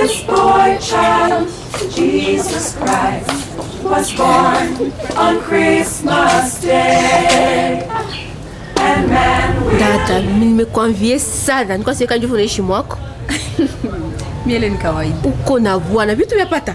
This boy child, Jesus Christ, was born on Christmas Day. And man will dada nimekwambie sana nilikuwa siweka njuvu naishi mwako miele ni kawaida uko na bwana vitu vyapata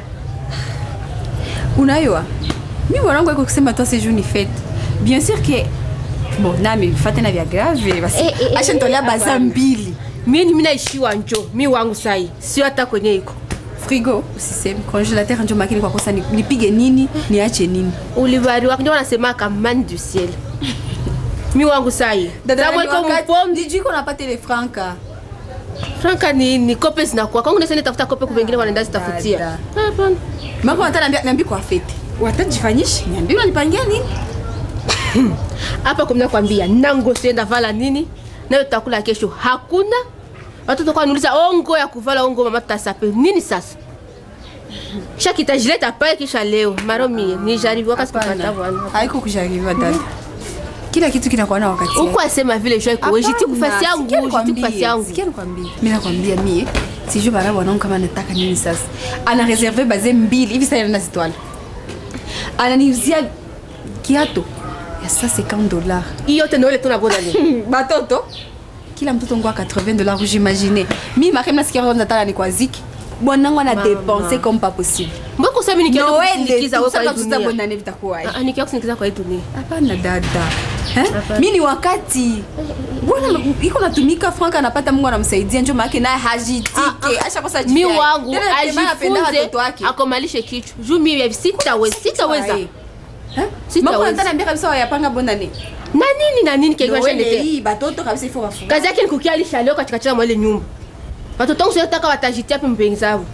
unayua mi mwanangu aiko kusema toi sejour ni fete bien sûr que bon nami fate na vya grave basi Eh, eh, eh, acha nitolea eh, baza hapana. mbili mimi mi naishiwa njo mi wangu sai sio hata kwenye iko frigo usiseme congélateur njo makini kwa kosa ni- nipige nini niache nini ulibariwa njo wanasemaka man du ciel mi wangu sai Sababu iko mpombe dijuiko napata ile franka franka ni, ni kope zinakuwa kwangu nesene tafuta kope kuvengine wanaenda zitafutia Dada. Hapana. mako nata niambia niambia kwa fete watajifanyisha niambia unanipangia nini hapa kumna kwambia nango sienda vala nini nayo tutakula kesho hakuna watoto kwa niuliza ongo ya kuvala ongo mama tutasape nini sasa shakita jileta pale kisha leo maro mie nijaribiwaka sikupata bwana haiko kujaribiwa dada kila kitu kinakuwa na wakati uko asema vile jo iko jiti kufasi yangu jiti kufasi yangu mi nakwambia mie sijui bara bwanangu kama nataka nini sasa ana reserve baze mbili hivi sasa nazitwala ananiuzia kiato ya sa 50 dollars iyo tena ile tunabona nini batoto kila mtoto ngwa 80 dollars j'imagine mi makem nasikia roho nataka ni kwa ziki bwanangu ana dépenser comme pas possible mbona kusema nikienda noele kusindikiza wewe kwa hii tusa dunia bonane vitakuwaje Ah, ah, nikienda kusindikiza kwa hii dunia hapana dada Eh? Hapana. mi ni wakati bwana iko natumika frank anapata mungu anamsaidia njo maake naye hajitike ashakosa mi wangu watoto ajifunze wake akomalishe kichwa juu mimi sitaweza sitaweza Sitaweza. makonatanambia kabisa wayapanga bonane na nini na nini kekiwashendete hii batoto kabisa ifo wafunga kazi yake ni kukialisha leo katikati ya mwele nyumba watoto wangu siotaka watajitia pe mpenzi zao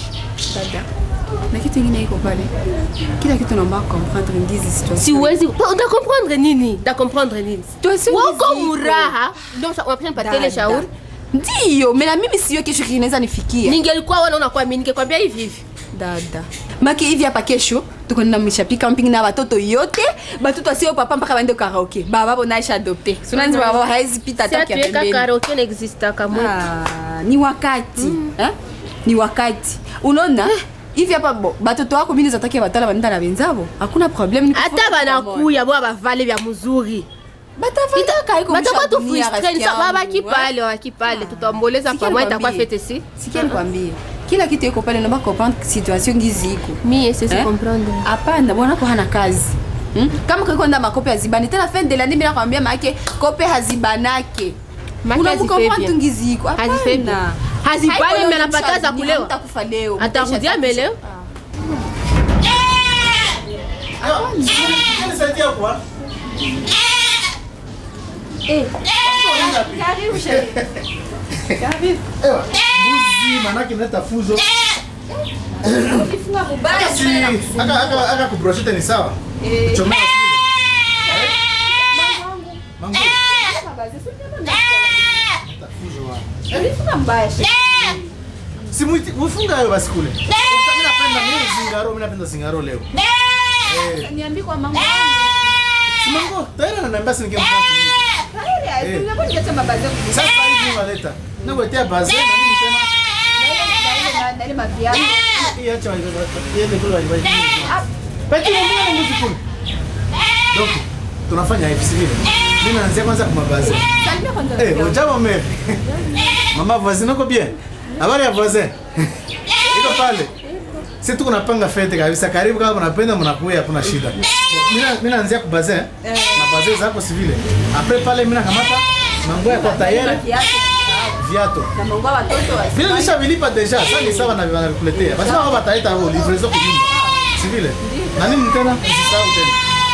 na kitu ingine iko pale kila kitu naomba comprendre ndizi situation siwezi da comprendre nini da comprendre nini Situation wako ziko. muraha ndio unapasha nipatie ile shauri ndiyo mena mimi siyo kesho kinaweza nifikia ningelikuwa wewe unakuwa mimi ningekwambia hivi hivi dada maki hivi hapa kesho tukonenda mishapi camping na batoto yote batoto asio papa mpaka baende karaoke baba bonaisha adopte sunanzi baba haezi pita si hata kia atuweka pembeni karaoke n'exista kamwe Ah, ni wakati eh? ni wakati unaona hivi hapa bo batoto wako mini zatakia batala banenda na benzabo hakuna probleme hata banakuya bwa bavale vya mzuri batakuwa tu frustré babaki pale babaki pale tutamboleza Sikia pamoja itakuwa nikwambie. fete si sikia nikwambie kila kitu iko pale naomba comprendre situation ngizi iko mie sisi Eh? comprendre hapana bwanako hana kazi Hmm? kama kakonda makope hazibani tena fin de l'année mina kwambia maake kope hazibanake Make unamukomprendre hazifebie. tu ngizi iko Hazifebie. Hapana. Hazibani, Haiko leo mimi anapata msha- za ni kulewa. hamtakufa leo atarudia Mtaisha- mbele Nisaidia kwa. Ewa, mbuzi manake naleta fuzo. Si, aka aka aka kubroshete ni sawa. Kuchomea sile. Eh? Mangu. Leta fuzo wa. Si muiti- mufunga hayo basi kule. Mimi napenda mimi zingaro, mimi napenda zingaro leo. Eh, Niambie kwa mama si mangu, tayari ananiambia si ningemfuata. Eh. Sasa hivi unaleta. Nakuletea baze na nini tena? Hii acha wa- iende kule wali- wali- Peki mbona na mbuzi kule? Donc, tunafanya hivi sivyo? Mimi naanzia kwanza kwa mabaze. Eh, ujambo mimi. Mama voisin uko bien? Habari ya voisin? Iko pale. Sisi tuko napanga fete kabisa. Karibu kama mnapenda mnakuja hakuna shida. Mimi na- mimi naanzia kwa baze. Na baze zako si vile. Après pale mimi nakamata manguo ya kwa tayari viato. Vile nishavilipa deja, sasa ni sawa na wanavikuletea. Basi wao wataleta wao livrezo kwa nyumba. Si vile? Na nini tena? Usisahau tena.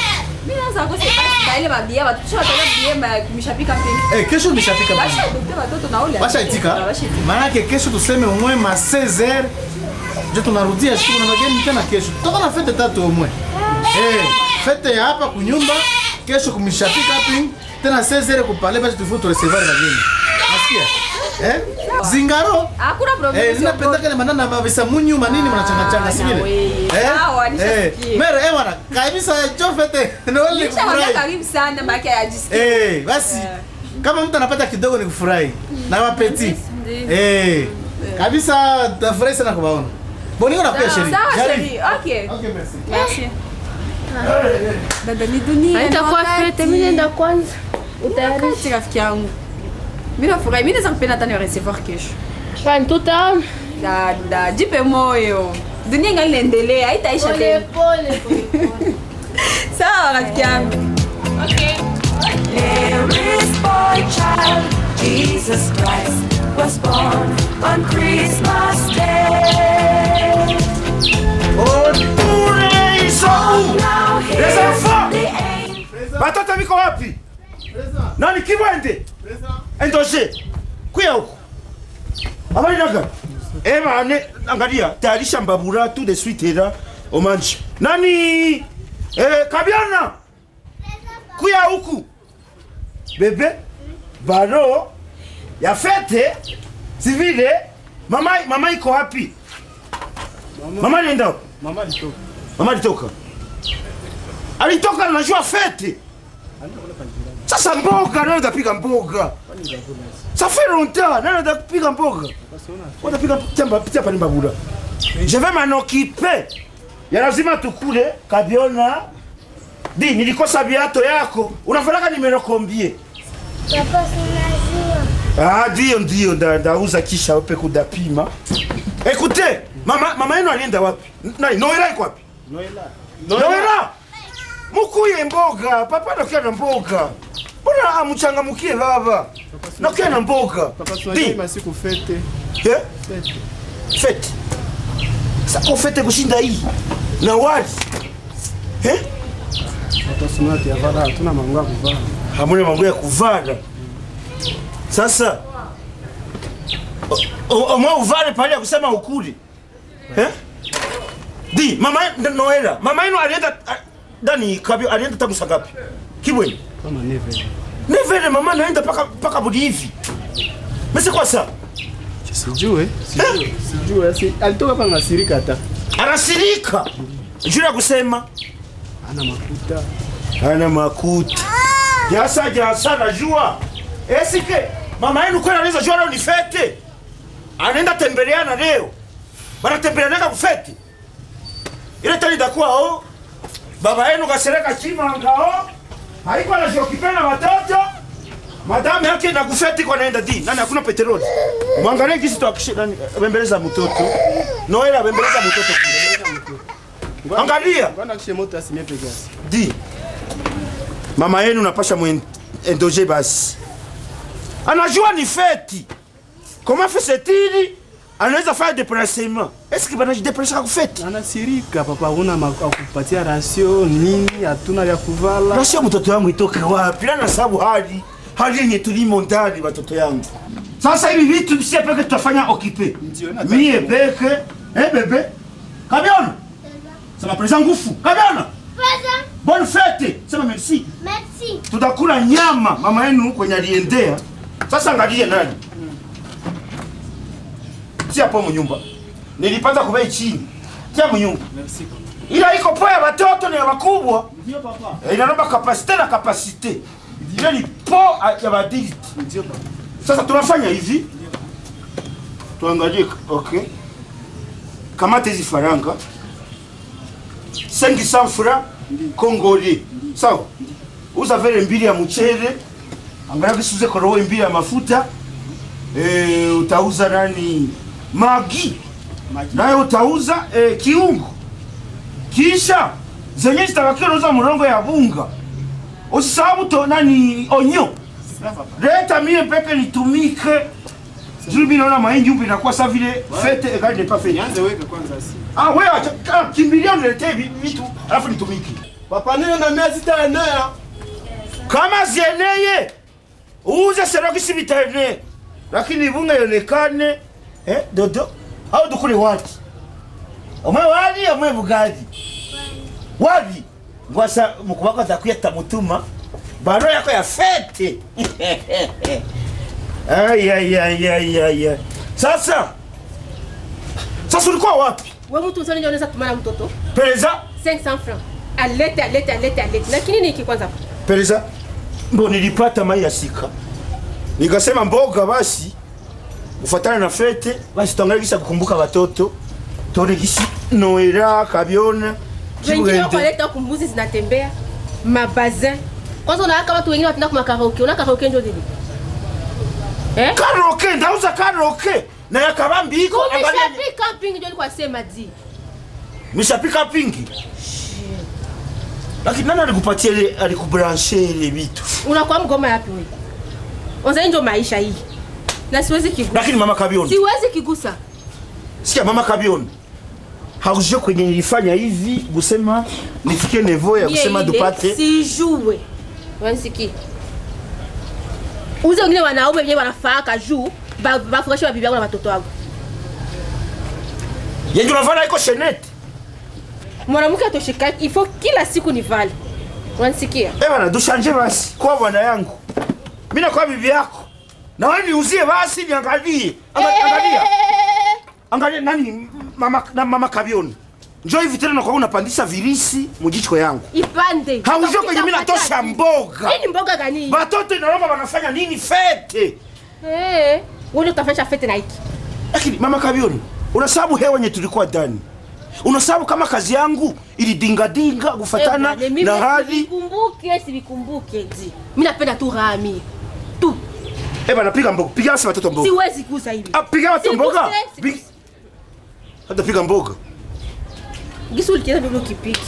Eh, kesho nimeshafika basi. Washaitika. Maana yake kesho tuseme umwe ma 16h. Je tunarudia siku na mageni tena kesho. Toka na fete tatu umwe. Eh, fete ya hapa kunyumba, kesho kumishafika hapi. Tena 16h kupale basi tufuto recevoir bageni. Nasikia? Eh? Zingaro. Eh, ninapenda kale manana mavisa munyu manini mnachanga changa si vile? Eh? Sawa, Eh, nishasikia. mere eh bwana, kabisa chofete. Ndio ile kufurahi. karibu sana maake ajisikia Eh, basi kama mtu anapata kidogo ni kufurahi na wapeti. Eh, kabisa tafurahi sana kuwaona boniko napia sheri Sawa Jaribu. chérie, ok. Okay, merci. Merci. Dada ni dunia. Haitakuwa ni wakati. fete, mimi nenda kwanza. Utayarisha. Wakati rafiki yangu. Mimi nafurahi, mimi naweza kupenda hata ni recevoir kesho. Kwani tuta Dada, jipe moyo. Dunia ingali inaendelea, haitaisha pole tena. pole pole pole. Sawa rafiki yangu. There is boy child, Jesus Christ was born on Christmas Day. Otule Isau! Now Les hear enfants! the angels. Batoto biko wapi? President, Nani Kibwende? President. Endoshe. Kuya huko. Habari naga? Ema ane angalia tayarisha mbabura tout de suite era omanji. Nani? Eh Kabiana. Kuya huku. Bebe. Baro. Ya fete. Si vile. Mama mama iko wapi? Mama nenda. wapi? Mama alitoka. Mama alitoka. Alitoka anajua fete. Sasa mboga, nani atapiga mboga? Ça fait longtemps, nani atapiga mboga? Watapiga tiamba pitia pani babura. Je vais m'en occuper. Ya lazima tukule kabiona. Di, nilikosa viato yako. Unafanaka nimero kombie. Papa, sinajua. Ah, ndio ndio nda, ndauza kisha upe kudapima. Écoutez, mama mama yenu alienda wapi? Nani? Noela iko wapi? Noela. Noela! Mukuye mboga, papa nakia na mboga. Mbona amuchangamukie baba? Nakia na mboga. Papa Di, tunajua masiku fete. eh? Fete. Fete. Sako fete kushinda hii. Na wali. Eh? Watasema ati avara hatuna mambo ya kuvaa. Hamuna mambo ya kuvana. Sasa o- o- omwe uvale pale ya kusema ukuli. Eh? Di, mama ye- Noela, mama yenu alienda a- ndani kabio alienda tangu saa ngapi? Kibweni. Kama neve. Nevele mama naenda paka paka budi hivi. Mese kwa saa Sijue, sijue, sijue. Asi alitoka hapa ngasirika hata. anasirika. Juu ya kusema Ana makuta. ana makuta. Jasa jasa najua. Esike mama yenu kweli anaweza jua leo ni fete. Anaenda tembeleana leo. Wanatembeleana kufete. Ile tani itakuwa o. Baba yenu kasereka chima ngao. Haiko anajokipenda watoto. Madame yake na kufeti kwa naenda di. Nani hakuna petroli. Mwangalie kisi tu akishe nani bembeleza mtoto. Noela bembeleza mtoto. kule. Angalia. Bwana kishe moto asimie peke yake. di mama yenu napasha mwendoje basi anajua ni feti comment fait-il anaweza fanya déplacement est-ce que banajideplacaka kufeti Anasirika papa, una kupatia rasio nini, hatuna vya kuvala. rasio mtoto yangu itoke wapi na sababu hali hali yenye tulimo ndani watoto yangu sasa hivi vitu sie peke tutafanya okipe Ndio, na- mie peke eh bebe kabiona sema présent ngufu kabiona Papa, bonne fête sema merci merci. tutakula nyama mama yenu kwenye aliendea. Sasa angalie nani si hapo mnyumba, nilipanda kubei chini tia mnyumba, Merci papa. ila iko po ya watoto na ya wakubwa Ndio papa. Eh, inaomba kapasite na kapasite, ile ni po ya badiliti. Ndio papa. Sasa tunafanya hivi, tuangalie. Okay, kamata hizi faranga 500 francs congolais, sawa. Uza vele mbili ya mchele, angalia kisuze korowe mbili ya mafuta e, utauza nani magi naye utauza e, kiungo, kisha zenye zitabakia unauza mrongo ya bunga, usisahau to nani onyo Sawa papa. leta mie peke nitumike juu mimi naona mahindi huko inakuwa sa vile fete egali n'est pas fete. Nianze weka kwanza si. Ah wewe acha ah, kimbilia uniletee vi- vitu alafu nitumike. Papa nini na mia zitaenea? Kama zieneye uuze seroki si vitaenee, lakini bunga ionekane eh, dodo au dukule wati omwe wali omwe bugaji wali ngwasa mukubako atakuya tamutuma baro yako ya fete Ay, ay, ay, ay, ay, ay. Sasa sasa ulikuwa wapi? we mtu msoni ndio unaweza tumana mtoto Pereza, 500 francs alete alete alete alete lakini niki kwanza pereza, ndo nilipata mai ya sika, nikasema mboga basi kufuatana na fete basi tuangalie gisi ya kukumbuka watoto tuone gisi noela kabiona wengine Chibwende. wakaleta kumbuzi zinatembea mabazin kwanza unaaka watu wengine watenda kuma karaoke una karaoke njo nini eh? karoke ndauza karoke na yakabambi iko angalia kumeshapi camping njo nilikuwa sema di mishapika pingi lakini nani alikupatia ile alikubranche ile vitu unakuwa mgoma yapi wewe Kwanza hii ndio maisha hii na siwezi kigusa lakini mama kabiona siwezi kigusa sikia mama kabiona haujue kwenye nilifanya hivi kusema nifikie nevo ya Mie kusema ile dupate sijue wanisikia uze wengine wanaume wenyewe wanafaaka juu ba- bafurahishe babibi yangu na watoto wangu yenye unavana iko shenete mwanamke atosheka ifo kila siku ni vale wanisikia Eh bana dushanje basi kwa bwana yangu mimi nakuwa bibi yako na wewe niuzie basi niangalie Anga- angalia angalia nani mama na mama kabioni njoo hivi tena nakuwa unapandisha virisi mujicho yangu ipande haujue kwenye mimi natosha mboga hii ni mboga gani batoto inalomba wanafanya nini fete eh wewe utafanya fete na hiki lakini mama kabioni unasababu hewa yenye tulikuwa ndani unasababu kama kazi yangu ilidingadinga kufatana na hali sivikumbuke sivikumbuke di mi napenda tu rami tu eh bana piga mboga piga basi watoto mboga siwezi kuza hivi Ah, piga watu mboga Siguse, Pi- siguse. hata piga mboga gisi ulikieza ndio ukipiki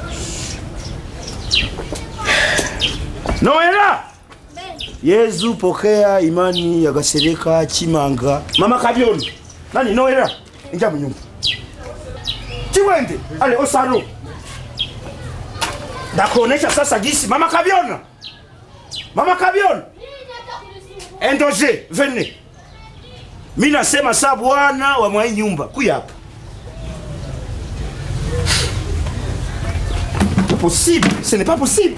noela yezu pokea imani ya gasereka chimanga mama kabioni nani noela ingia munyumba chiwende ale osalo ndakuonesha sasa gisi mama kabiona mama kabiona endoje vene mi nasema saa bwana wa mwai nyumba kuya hapa possible ce n'est pas possible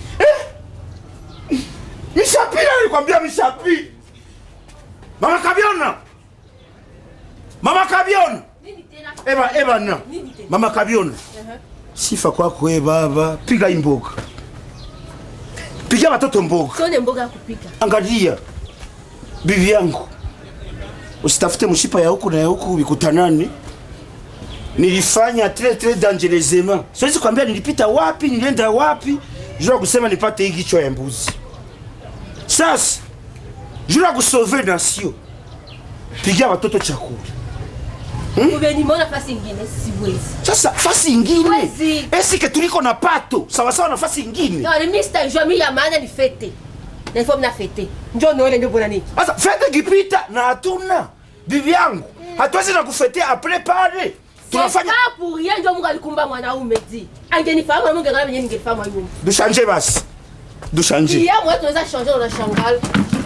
Mishapi nilikwambia Mishapi. Mama Kabiona. Mama Kabiona. Eba eba na. Mama Kabiona. Sifa kwako wewe baba. Piga hii mboga. Piga watoto mboga. sione mboga ya kupika Angalia. Bibi yangu. Usitafute mshipa ya huku na ya huku vikutanani. Nilifanya très très dangereusement. Siwezi kwambia nilipita wapi, nilienda wapi. Jua kusema nipate hii kichwa ya mbuzi. Sasa juu ya kusauve nation, pigia watoto chakula. umenimona fasi ingine siwezi Sasa fasi ingine Wezi. esike tuliko na pato sawasawa na fasi ingine. Yale Mr. Jomi ya maana ni fete. Na ifo mna fete. Njoo nione ndio bona niki. Sasa fete kipita na hatuna bibi yangu, hatuwezi na kufetea apres pale tunafanya Pas pour rien ndio Mungu alikumba mwanaume di. Angenifahamu na Mungu angalau mwenyewe ningefahamu yule. dushanje basi, dushanje Pia mwa tunaweza changer na shangal.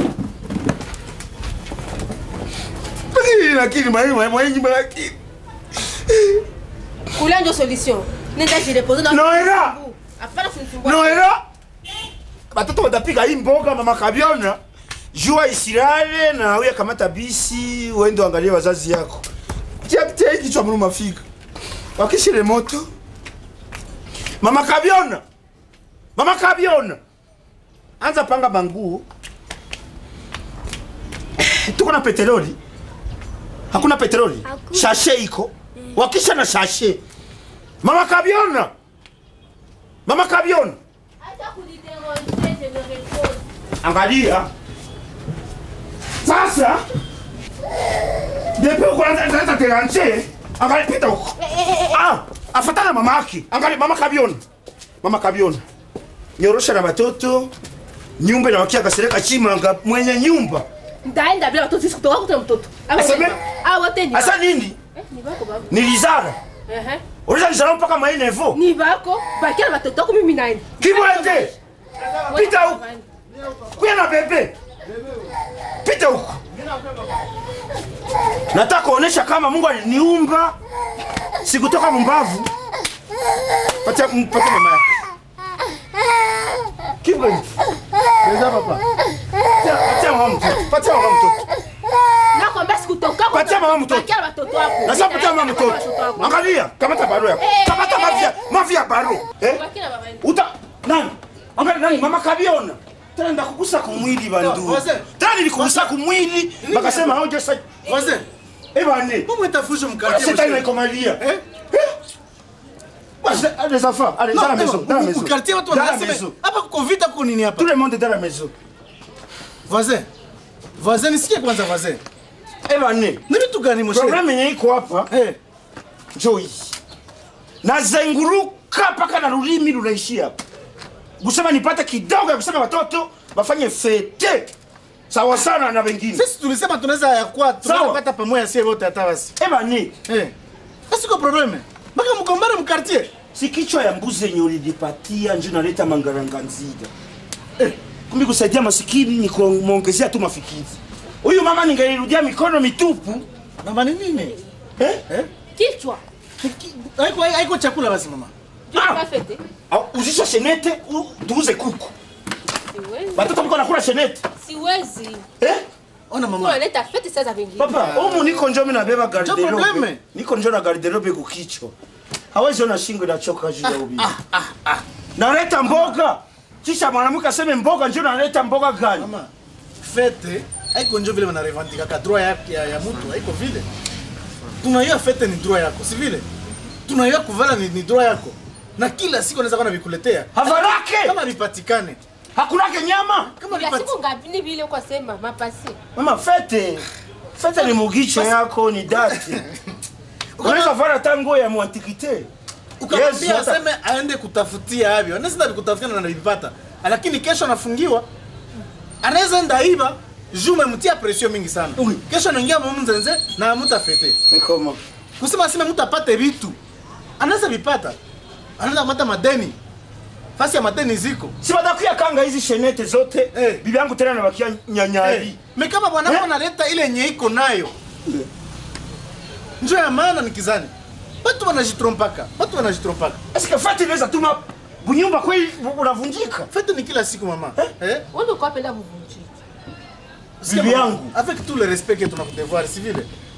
lakini lakini mwalimu mwalimu lakini Kula ndio solution. Nenda jirepoze na Noela! Hapana kunisumbua. Noela, batoto watapiga hii mboga mama Kabiona, jua isilale na uye kamata bisi uende uangalie wazazi yako. Tia tia hiki kichwa mlu mafika. Wakishile moto. Mama Kabiona. Mama Kabiona. Anza panga manguo. Tuko na petroli. Hakuna petroli. Hakuna. Shashe iko. Wakisha na shashe. Mama Kabiona. Mama Kabiona. Acha kunidéranger, je me repose. Angalia sasa, depe uko naanza teranje, angalia pita huko. Ah, afatana mama yake. Angalia mama Kabiona, mama Kabiona, nyorosha na watoto nyumba inawakia kasereka chimanga mwenye nyumba Ndaenda bila watoto sisi kutoka kutoka mtoto. Aseme? Ah, wote ni. asa nini Eh, ni bako baba. nilizara Eh. uliza nizara mpaka mainevo Ni bako. Bakia na watoto wako mimi naenda. kibwende Pita huko. kuya na bebe pita huko nataka kuonesha kama mungu aliniumba sikutoka mumbavu patia patia mama yako kibwende Beza papa Patia- patia mama mtoto patia mama mtoto Nakwambia sikutoka. Patia mama mtoto. Bakia na watoto wako. Nasema patia mama Watoto mtoto wako. angalia kamata baro yako kamata mafia mafia baro eh Bakia na baba yenu. uta nani angalia nani mama kabiona tena ndakugusa kumwili bandu No, wazee. tena nilikugusa kumwili bakasema hoja sa Voisin, eh bane pourquoi t'as foutu mon Voilà, quartier c'est mon un cher écomalia Hein les enfants allez Non, dans la eh, maison dans la mu- maison mu quartier watu dans la wanasema maison hapa kuko vita kuko nini hapa? tout le monde est dans la maison Voisin. Voisin, nisikie kwanza voisin. eh bane Ni vitu gani mon cher? problème yenye iko hapa Eh, njoo hii nazenguruka mpaka na lulimi lunaishia hapa kusema nipate kidogo ya kusema watoto wafanye fete sawa sana na wengine sisi tulisema tunaweza ya kwa tunaweza Sawa. kupata pamoja sie wote hata basi. eh bane Eh. Sasa iko probleme. Mpaka mgombane mu quartier. si kichwa ya mbuzi yenye ulinipatia njo naleta mangaranganzida eh, kumbi kusaidia masikini ni kumwongezea tu mafikiri huyu mama ningelirudia mikono mitupu Mama ni nini? eh? Eh? kichwa Haiko haiko chakula basi mama. Ah. Parfait. Au, uzisha shenete u- tuuze kuku Siwezi. watoto mko nakula shenete Siwezi. eh? Ona mama. Unaleta fete sasa vingine. papa umu niko njo mi nabeba garderobe probleme. niko njo na garderobe kukichwa hawezi ona shingo inachoka juu ya ubibi naleta mboga kisha mwanamke aseme mboga njo naleta mboga gani Mama. Fete haiko njo vile wanarevandika ka droit ya, ya, ya mtu haiko vile. Tunaiwa fete ni droit yako, si vile? Tunaiwa kuvala ni, ni droit yako. Na kila siku anaweza kuwa vikuletea. havarake Kama vipatikane. hakunake nyama Kama Ya vipati... siku ngapi ni vile kwa sema mapasi. mama fete fete ni mugicho yako ni dati unaweza vara hata nguo ya mwantikite ukamwambia Yes, hata- aseme aende kutafutia avyo anaweza vikutafutia na navipata lakini kesho anafungiwa anaweza enda iba juu memtia presio mingi sana Oui. kesho anaingia mumzenze na amutafete Mikoma. kusema aseme mtu apate vitu anaweza vipata anaweza kupata madeni fasi ya madeni ziko si batakuya kanga hizi shenete zote Eh. bibi yangu tena nabakia nyanyari hey. me kama bwanako Eh? analeta ile yenye iko nayo njo ya maana nikizani watu wanajitrompaka watu wanajitrompaka eske fete inaweza tuma bunyumba kweli bu- unavunjika fete ni kila siku mama eh? Wewe uko penda mvunjiki. Sikia Bibi mama, yangu. avec tout le respect que tunakudevoir si vile